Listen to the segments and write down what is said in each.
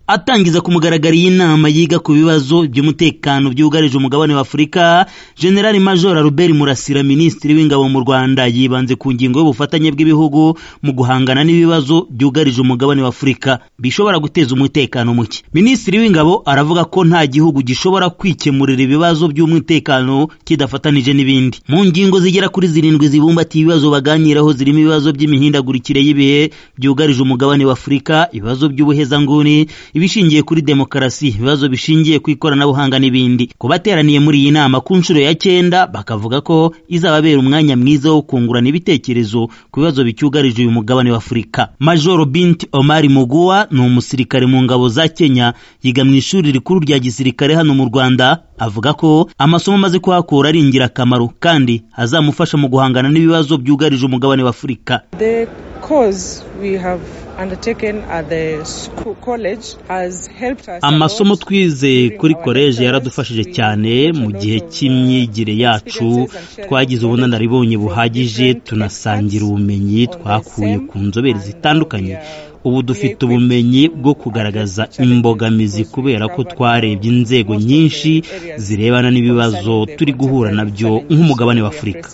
atangiza ku mugaragaro iyi nama yiga ku bibazo by'umutekano byugarije umugabane wa afurika generali major albert murasira minisitiri w'ingabo mu rwanda yibanze ku ngingo y'ubufatanye bw'ibihugu mu guhangana n'ibibazo byugarije umugabane wa afurika bishobora guteza umutekano muke minisitiri w'ingabo aravuga ko nta gihugu gishobora kwikemurira ibibazo by'umutekano kidafatanije n'ibindi mu ngingo zigera kuri zirindwi zibumbatiye ibibazo baganiraho zirimo ibibazo by'imihindagurikire y'ibihe byugarije umugabane wa afurika ibibazo by'ubuhezanguni ibishingiye kuri demokarasi ibibazo bishingiye ku ikoranabuhanga n'ibindi ku bateraniye muri iyi nama ku nshuro ya cyenda bakavuga ko izababera umwanya mwiza wo kungurana ibitekerezo ku bibazo bicyugarije uyu mugabane wa afurika majoro binti omari muguwa ni umusirikare mu ngabo za kenya yiga mu ishuri rikuru rya gisirikare hano mu rwanda avuga ko amasomo amaze kuhakura ari ingirakamaro kandi azamufasha mu guhangana n'ibibazo byugarije umugabane wa afurika The course we have undertaken at the school college has helped us. amasomo twize kuri koleji yaradufashije cyane mu gihe cy'imyigire yacu twagize ubunararibonye buhagije tunasangira ubumenyi twakuye ku nzobere zitandukanye ubu dufite ubumenyi bwo kugaragaza imbogamizi kubera ko twarebye inzego nyinshi zirebana n'ibibazo turi guhura nabyo nk'umugabane wa afurika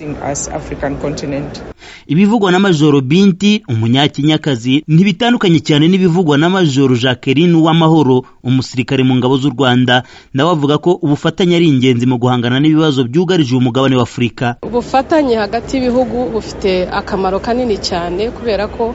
ibivugwa na majoro binti umunyakenyakazi ntibitandukanye cyane n'ibivugwa na majoro jacqueline uwamahoro umusirikare mu ngabo z'u rwanda nawe avuga ko ubufatanye ari ingenzi mu guhangana n'ibibazo byugarije umugabane wa afurika ubufatanye hagati y'ibihugu bufite akamaro kanini cyane kubera ko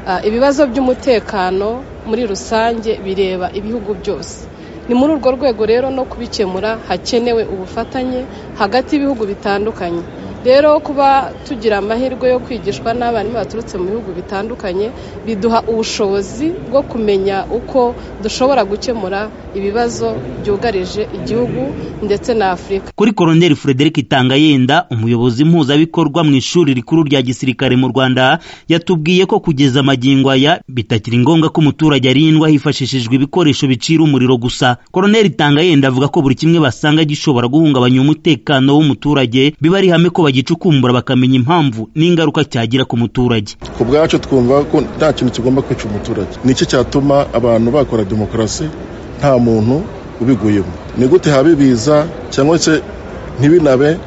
ah, ibibazo by'umutekano muri rusange bireba ibihugu byose ni muri urwo rwego rero no kubikemura hakenewe ubufatanye hagati y'ibihugu bitandukanye rero kuba tugira amahirwe yo kwigishwa n'abarimu baturutse mu bihugu bitandukanye biduha ubushobozi bwo kumenya uko dushobora gukemura ibibazo byugarije igihugu ndetse na afurika kuri koroneri frederic tangayenda umuyobozi mpuzabikorwa mu ishuri rikuru rya gisirikare mu rwanda yatubwiye ko kugeza amagingo aya bitakiri ngombwa ko umuturage arindwa hifashishijwe ibikoresho bicira umuriro gusa koroneri tangayenda avuga ko buri kimwe basanga gishobora guhungabanya umutekano w'umuturage biba ari ihame ko bagicukumbura bakamenya impamvu n'ingaruka cyagira ku muturage ku bwacu twumva ko nta kintu kigomba kwica umuturage nicyo cyatuma abantu bakora demokarasi nta muntu ubiguyemo ni gute haba ibiza cyangwa se ntibinabe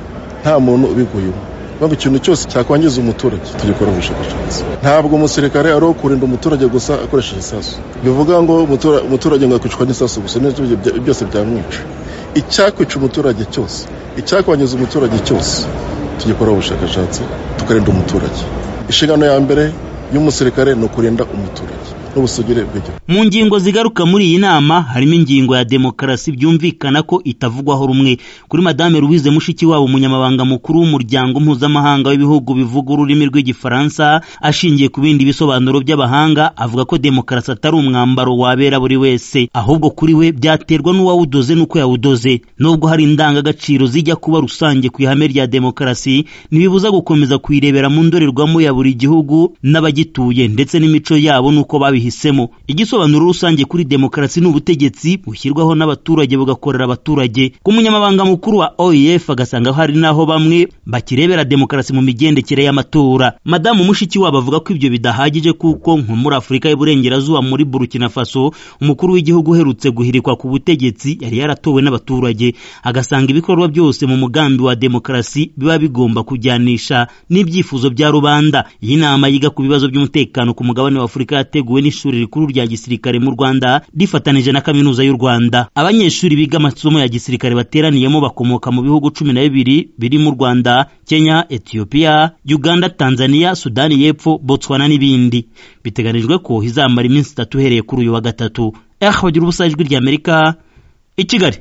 nta muntu ubiguyemo bava ikintu cyose cyakwangiza umuturage tugikora ubushakashatsi ntabwo umusirikare ari uwo kurinda umuturage gusa akoresheje isasu bivuga ngo umutura- umuturage ngo yakwicwa n'isasu gusa n'ibyo bya- byose byamwica icyakwica umuturage cyose icyakwangiza umuturage cyose tugikora ubushakashatsi tukarinda umuturage inshingano ya mbere y'umusirikare ni ukurinda umuturage n'ubusugire bw'igihugu mu ngingo zigaruka muri iyi nama harimo ingingo ya demokarasi byumvikana ko itavugwaho rumwe kuri madame louise mushikiwabo umunyamabanga mukuru w'umuryango mpuzamahanga w'ibihugu bivuga ururimi rw'igifaransa ashingiye ku bindi bisobanuro by'abahanga avuga ko demokarasi atari umwambaro wabera buri wese ahubwo kuri we byaterwa n'uwawudoze n'uko yawudoze nubwo hari indangagaciro zijya kuba rusange ku ihame rya demokarasi ntibibuza gukomeza kuyirebera mu ndorerwamo ya buri gihugu n'abagituye ndetse n'imico yabo n'uko babihisemo igisobanuro rusange kuri demokarasi ni ubutegetsi bushyirwaho n'abaturage bugakorera abaturage ku munyamabanga mukuru wa oef agasanga hari n'aho bamwe bakirebera demokarasi mu migendekere y'amatora madamu mushikiwabo avuga ko ibyo bidahagije kuko nko muri afurika y'uburengerazuba muri burkina faso umukuru w'igihugu uherutse guhirikwa ku butegetsi yari yaratowe n'abaturage agasanga ibikorwa byose mu mugambi wa demokarasi biba bigomba kujyanisha n'ibyifuzo bya rubanda iyi nama yiga ku bibazo by'umutekano ku mugabane wa afurika yateguwe n'ishuri rikuru rya gisirikare mu rwanda rifatanije na kaminuza y'u rwanda abanyeshuri biga amasomo ya gisirikare bateraniyemo bakomoka mu bihugu cumi na bibiri birimo u rwanda kenya etiyopiya uganda tanzania sudani y'epfo botswana n'ibindi biteganijwe ko izamara iminsi itatu uhereye kuri uyu wa gatatu eho bagira ubusa ijwi ry'amerika i kigali